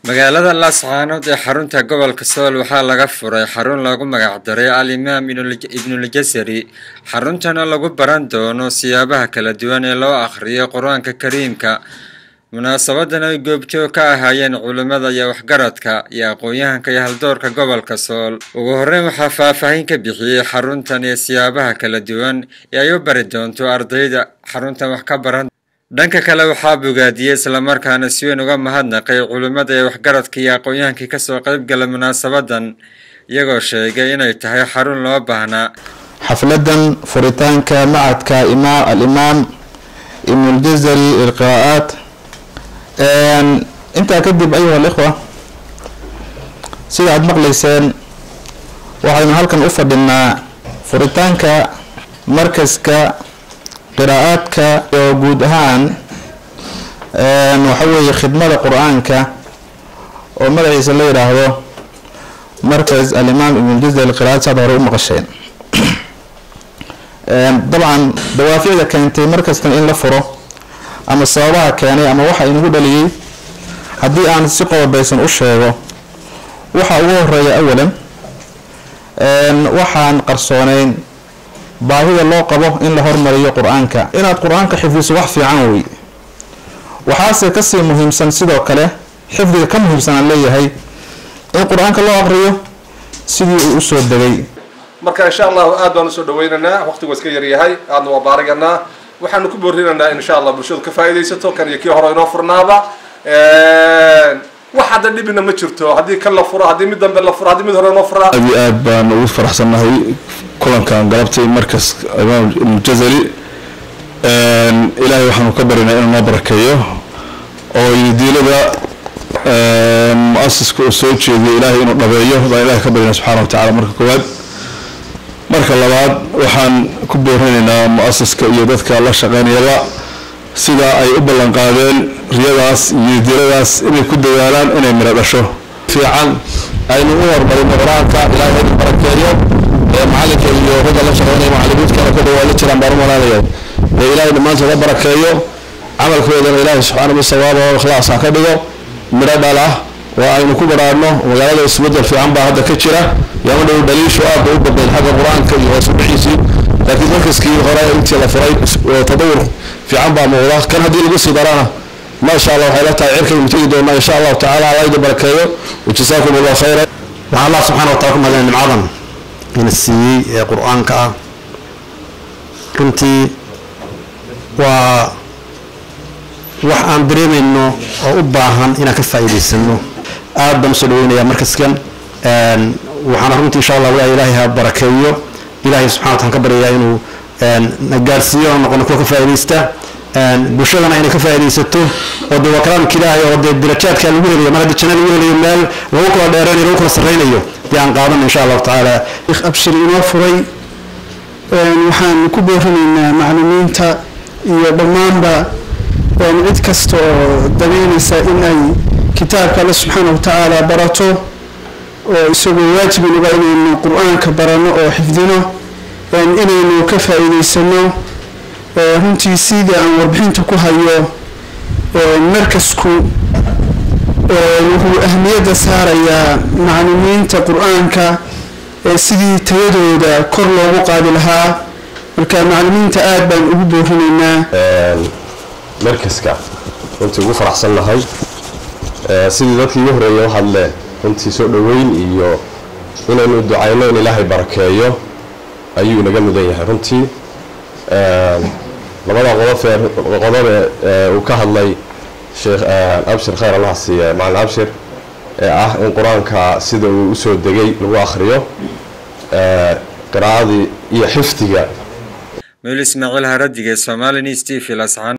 magaalada laascaanood ee xarunta gobolka sool waxaa laga furay xarun loogu magacdaray al-imaam ibnuljasari xaruntana lagu baran doono siyaabaha kala duwan ee loo akhriyo qur-aanka kariimka munaasabadan ay goobjoog ka ahaayeen culimmada iyo waxgaradka iyo aqoon-yahanka iyo haldoorka gobolka sool ugu horreyn waxaa faahfaahin ka bixiyey xaruntan iyo siyaabaha kala duwan ee ay u bari doonto ardayda xaruntan wax ka baran dhanka kale waxaa bogaadiyey islamarkaana si weyn uga mahadnaqay culimmada ee waxgaradka iyo aqoon-yahankii kasoo qeybgala munaasabadan iyagoo sheegay inay tahay xarun loo baahnaa xafladan furitaanka macadka alimaam ibnuljazari ilqiraa'aat intaa kadib ayuha alikhwa sida aada maqlayseen waxaynu halkan u fadhinaa furitaanka markaska qiraa'aadka oo guud ahaan waxa weeye khidmada qur-aanka oo magaciisa la yidhaahdo markas alimaam ibnuljazari qiraat saad hore u maqasheen dabcan dawaaficda keentay markastan in la furo ama sababaha keenay ama waxa inagu dhaliyey haddii aan si qodobaysan u sheego waxa ugu horeeya awalan waxaan qarsooneyn baahida loo qabo in la hormariyo qur-aanka inaad qur-aanka xifdiso wax fiican wey waxaase kasii muhiimsan sidoo kale xifdiga ka muhiimsan aan leeyahay in qur-aanka loo aqriyo sidii uu usoo degay marka insha allahu aad baan usoo dhaweynaynaa waqtigu iska yaryahay aadna waa baariganaa waxaanu ku boorinaynaa in insha allah bulshadu ka faa'iidaysato kan iyo kii hore inoo furnaaba wax hadda dhibina ma jirto haddii kan la furo haddii mid dambe la furo haddii mid hore inoo furaa aad iyo aad baan ugu faraxsannahay kulankan galabtay markas imaam ibnujazari ilaahay waxaanu ka barinaa inuu noo barakeeyo oo diilada mu-asiska uu soo jeediyo ilaahay inuu dhabeeyo baan ilahay ka barinaa subxana wa tacala marka koowaad marka labaad waxaan ku boorinaynaa mu-asiska iyo dadka la shaqeynayaba sida ay u ballan qaadeen riyadaas iyo diladaas inay ku dadaalaan inay miro dhasho fiican aynu u hormarino qur-aanka ilaahay inu barakeeyo ee macalinka iyo ragga la shaqeynaya macalimiintkana ku dhawaala jiraan baan u malaanaya ee ilaahay dhammaantood ha barakeeyo camalkoodana ilaahay subxaana wa sawaaba oo ikhlaas ha ka dhigo midho dhal ah waa aynu ku baraarno magaalada isbedel fiican baa hadda ka jira yama dhow dhaliishu aad bay u badnayd xagga qur-aanka iyo hoosudhixiisii laakiin markaskii hore intii la furay tadawur fiican baa muuqda kan haddii lagu sii darana maasha allah waxay la tahay cirkaynu tegi doonaa insha allahu tacala allah idin barakeeyo wajasaakum allah khayra waxaan allah subxana wa tacala ku mahadnay nimcadan ina siiyey ee qur-aanka ah runtii waa wax aan dareemayno oo u baahan inaan ka faa'iidaysano aad baan usoo dhaweynayaa markaskan waxaana runtii insha allah waa ilaahay ha barakeeyo ilaahay subxana wa taala ka baryayaa inuu na gaarsiiyo oo noqono kuwa ka faa'iidaysta bulshadana inay ka faa'iidaysato oo dee waa kalaamka ilaahay oo dee darajaadka lagu helayo mar haddii janna lagu helayo meel lagu kala dheeraynayo lagu kala sarraynayo dee aan qaadano insha allahu tacaala abshir inoo furay waxaan ku boorinaynaa maclimiinta iyo dhammaanba cid kasta oo dabeynaysa in ay kitaabka alle subxaana wa tacaala barato oo isagoo waajibinuba inaynu qur-aanka barano oo xifdino inaynu ka faa'iidaysano runtii sidii aan warbixinta ku hayo markasku wuxuu ahmiyadda saarayaa maclimiinta qur-aanka sidii tayadooda kor loogu qaadi lahaa marka maclimiinta aada baan ugu boorinaynaa markaska runtii ugu faraxsan nahay sidii dadkii igu horreeya u hadleen runtii soo dhoweyn iyo inaynu ducayno in ilaahay barakeeyo ayuu inaga mudan yahay runtii labada qodobe uu ka hadlay sheekh abshir khayr allah siiye macalin abshir ee ah in qur-aanka sida uu usoo degay lagu akhriyo qiraa'adii iyo xifdiga meel ismaaciil haradige somali news t v lascaan